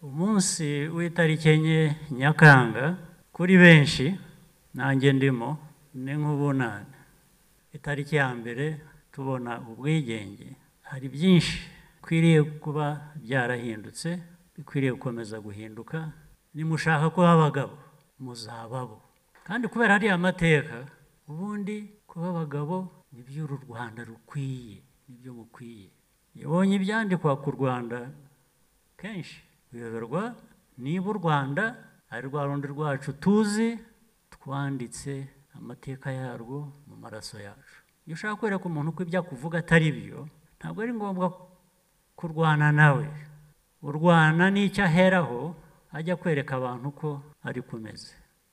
munsi w'itariki enye nyakanga kuri benshi nanjye ndimo ni nk'ubunane itariki ya mbere tubona ubwigenge hari byinshi bikwiriye kuba byarahindutse bikwiriye gukomeza guhinduka nimushaka kuba abagabo muzababo kandi kubera hariya amateka ubundi kuba abagabo ni by'uru rwanda rukwiye nibyo mukwiye yabonye ibyandikwa ku rwanda kenshi biyoberwa niba u rwanda ari rwa rundi rwacu tuzi twanditse amateka yarwo mu maraso yacu iyo ushaka kwereka umuntu ko ibyo akuvuga atari byo ntabwo ari ngombwa kurwana nawe urwana n'icyo aheraho ajya kwereka abantu ko ari kumeze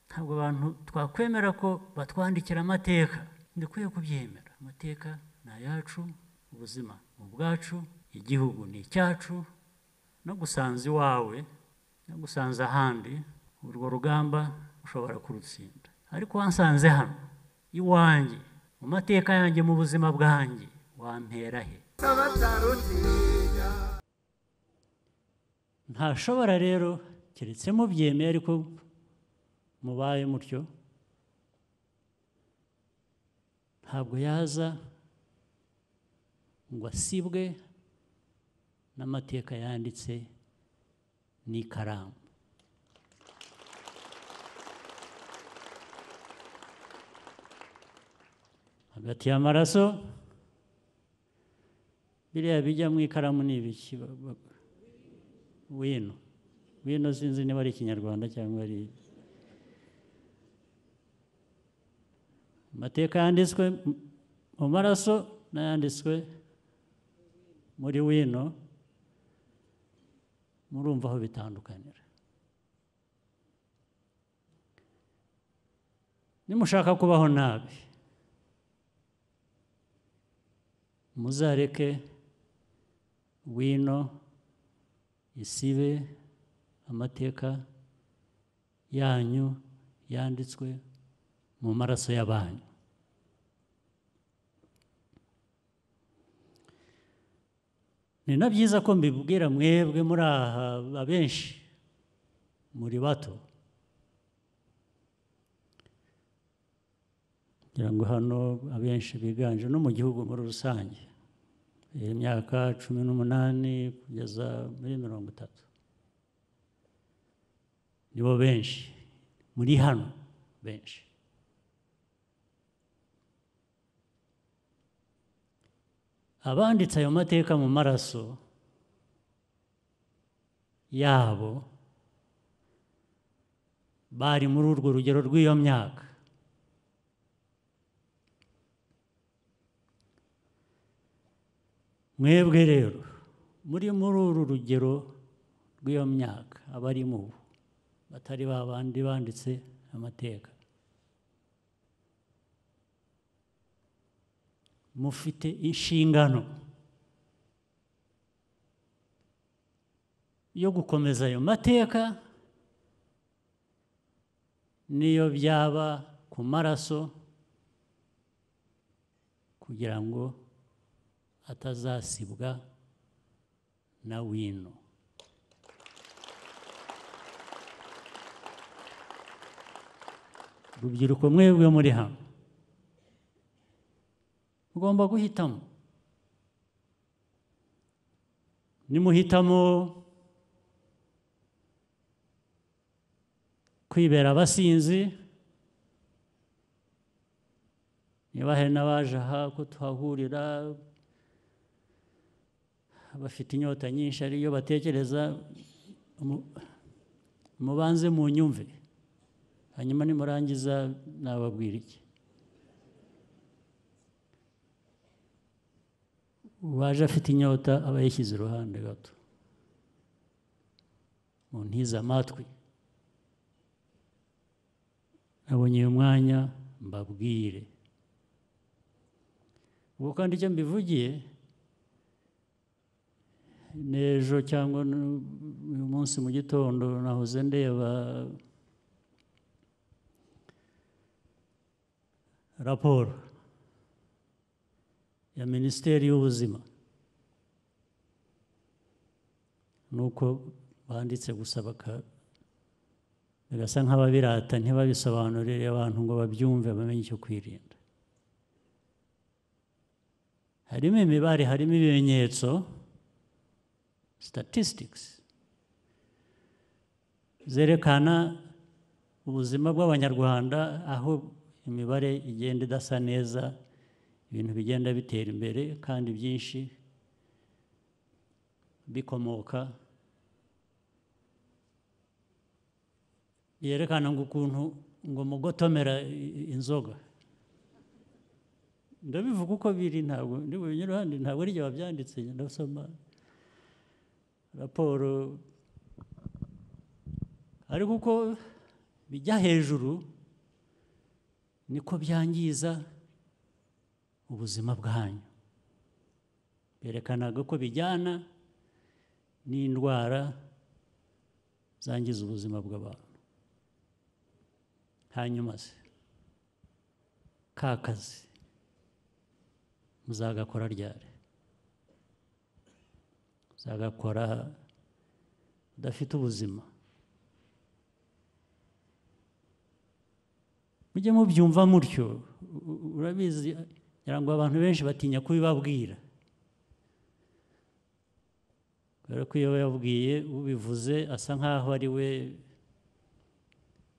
ntabwo abantu twakwemera ko batwandikira amateka ndikwiye kubyemera amateka ni ayacu ubuzima ni ubwacu igihugu ni icyacu no gusanza iwawe no gusanza ahandi urwo rugamba ushobora kurutsinda ariko wansanze hano iwanjye mu mateka yanjye mu buzima bwanjye wampera he ntashobora rero keretse mubyemeye ariko mubaye mutyo ntabwo yaza ngo asibwe n'amateka yanditse n'ikaramu hagati y'amaraso biriya bijya mu ikaramu ni ibiki wino wino sinzi niba ari ikinyarwanda cyangwa ari amateka yanditswe mu maraso n'ayanditswe muri wino murumva aho bitandukanira nimushaka kubaho nabi muzareke wino isibe amateka yanyu yanditswe mu maraso y'abanyu ni na byiza ko mbibwira mwebwe muri aha abenshi muri bato kugira ngo hano abenshi biganje no mu gihugu muri rusange imyaka cumi n'umunani kugeza muri mirongo itatu nibo benshi muri hano benshi abanditse ayo mateka mu maraso yabo bari muri urwo rugero rw'iyo myaka mwebwe rero muri muri uru rugero rw'iyo myaka abari mu batari ba bandi banditse amateka mufite inshingano yo gukomeza ayo mateka niyo byaba ku maraso kugira ngo atazasibwa na wino urubyiruko mwebwe muri hano mugomba guhitamo nimuhitamo kwibera abasinzi niba hari n'abaje aha ko tuhahurira bafite inyota nyinshi ariyo batekereza mubanze mu nyumve hanyuma nimurangiza nababwira iki uwaje afite inyota aba yishyize iruhande gato mu ntize amatwi nabonye uyu mwanya mbabwire ubwo kandi icyo mbivugiye n'ejo cyangwa uyu munsi mu gitondo nahoze ndeba raporo ya minisiteri y'ubuzima ni uko banditse gusa baka- bagasa nk'ababirata ntibabisobanurire abantu ngo babyumve bamenye icyo kwirinda harimo imibare harimo ibimenyetso statistics zerekana ubuzima bw'abanyarwanda aho imibare igenda idasa neza ibintu bigenda bitera imbere kandi byinshi bikomoka yerekana ngo ukuntu ngo mu gutomera i- inzoga ndabivuga uko biri ntabwo ndi bubinye iruhande ntabwo ari igihe wabyanditse ndasoma raporo ariko uko bijya hejuru niko byangiza ubuzima bwanyu berekanaga ko bijyana n'indwara zangiza ubuzima bw'abantu hanyuma se ka kazi muzagakora ryari muzagakora udafite ubuzima mujye mubyumva mutyo u- u- urabizi ngira ngo abantu benshi batinya kubibabwira kubera ko iyo yabwiye ubivuze asa nk'aho ari we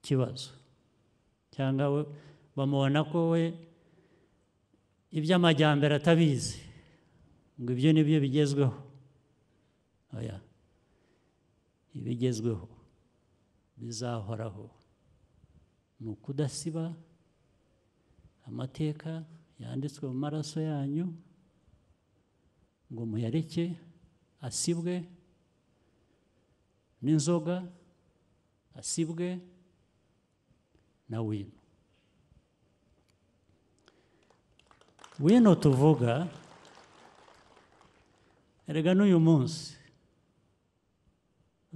kibazo cyangwa we- bamubona ko we iby'amajyambere atabizi ngo ibyo ni byo bigezweho oya ibigezweho bizahoraho ni ukudasiba amateka yanditswe mu maraso yanyu ngo muyareke asibwe n'inzoga asibwe na wino wino tuvuga erega n'uyu munsi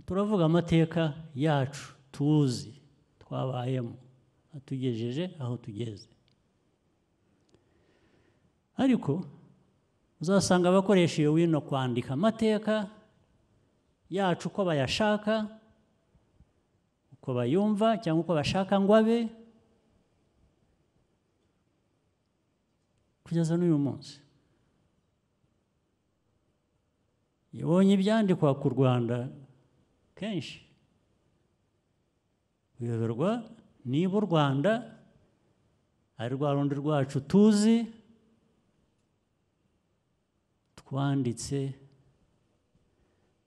turavuga amateka yacu tuzi twabayemo atugejeje aho tugeze ariko uzasanga abakoresha iyo wino kwandika amateka yacu uko bayashaka uko bayumva cyangwa uko bashaka ngo abe kugeza n'uyu munsi yabonye ibyandikwa ku rwanda kenshi uyoberwa niba u rwanda ari rwa rundi rwacu tuzi twanditse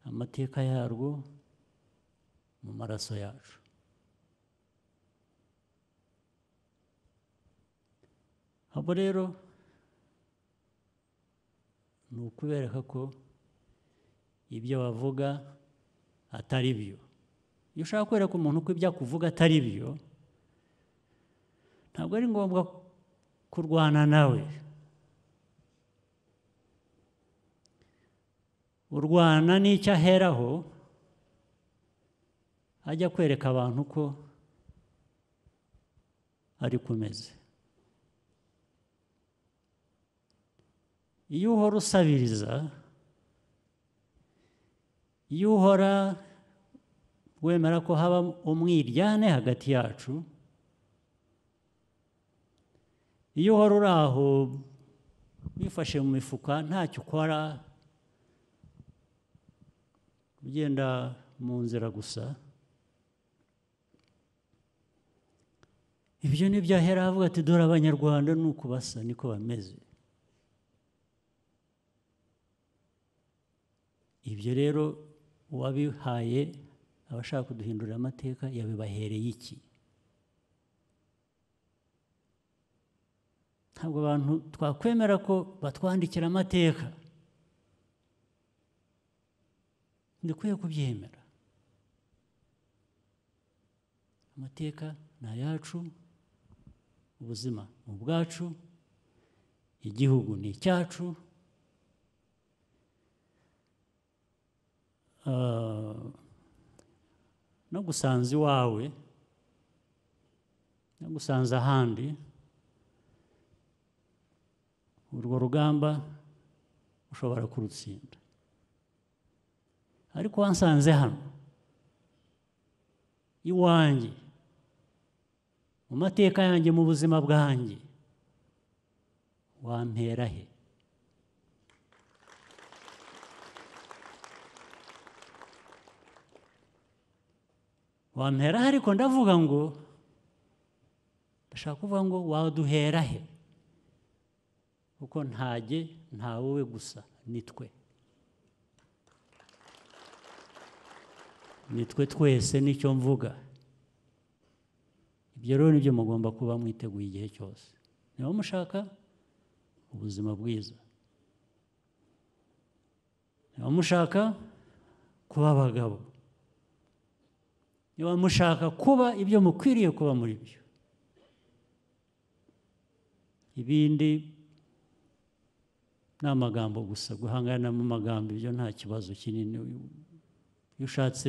amateka yarwo mu maraso yacu abo rero ni ukubereka ko ibyo bavuga atari byo iyo ushaka kwereka umuntu ko ibyo akuvuga atari byo ntabwo ari ngombwa kurwana nawe urwana n'icyo aheraho ajya kwereka abantu ko ari kumeze iyo uhora usabiriza iyo uhora wemera ko haba umwiryane hagati yacu iyo uhora uri aho wifashe mu mifuka ntacyo ukora ugenda mu nzira gusa ibyo ni byo ahera avuga ati dore abanyarwanda ni uko basa niko bameze ibyo rero uwabihaye abashaka kuduhindurira amateka yabibahereye iki ntabwo abantu twakwemera ko batwandikira amateka ndikwiye kubyemera amateka ni ayacu ubuzima ni ubwacu igihugu ni icyacu Ah, no gusanza iwawe no gusanza ahandi urwo rugamba ushobora kurutsinda ariko wansanze hano iwanjye mu mateka yanjye mu buzima bwanjye wampera he wampera he ariko ndavuga ngo ndashaka kuvuga ngo waduhera he kuko ntajye nta wowe gusa ni twe ni twe twese nicyo mvuga ibyo rero nibyo mugomba kuba mwiteguye igihe cyose niba mushaka ubuzima bwiza niba mushaka kuba abagabo niba mushaka kuba ibyo mukwiriye kuba muri byo ibindi ni amagambo gusa guhangana mu magambo ibyo nta kibazo kinini iyo ushatse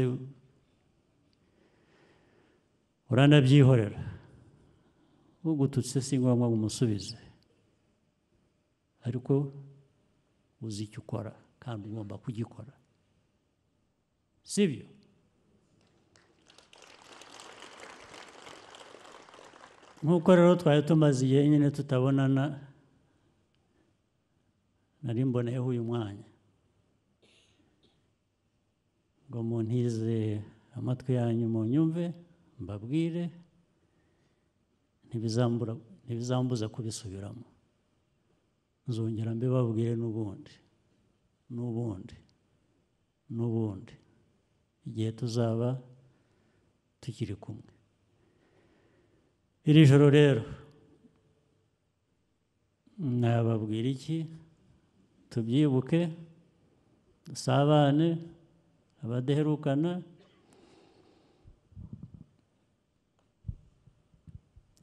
uranabyihorera ugututse si ngombwa ngo umusubize ariko uzi icyo ukora kandi ugomba kugikora sibyo nk'uko rero twari tumaze igihe nyine tutabonana nari mboneyeho uyu mwanya ngo muntize amatwi yanyu mu nyumve mbabwire ntibizambuza kubisubiramo nzongera mbibabwire n'ubundi n'ubundi n'ubundi igihe tuzaba tukiri kumwe iri joro rero nababwira iki tubyibuke dusabane abadeherukana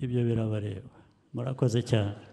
ibyo birabareba murakoze cyane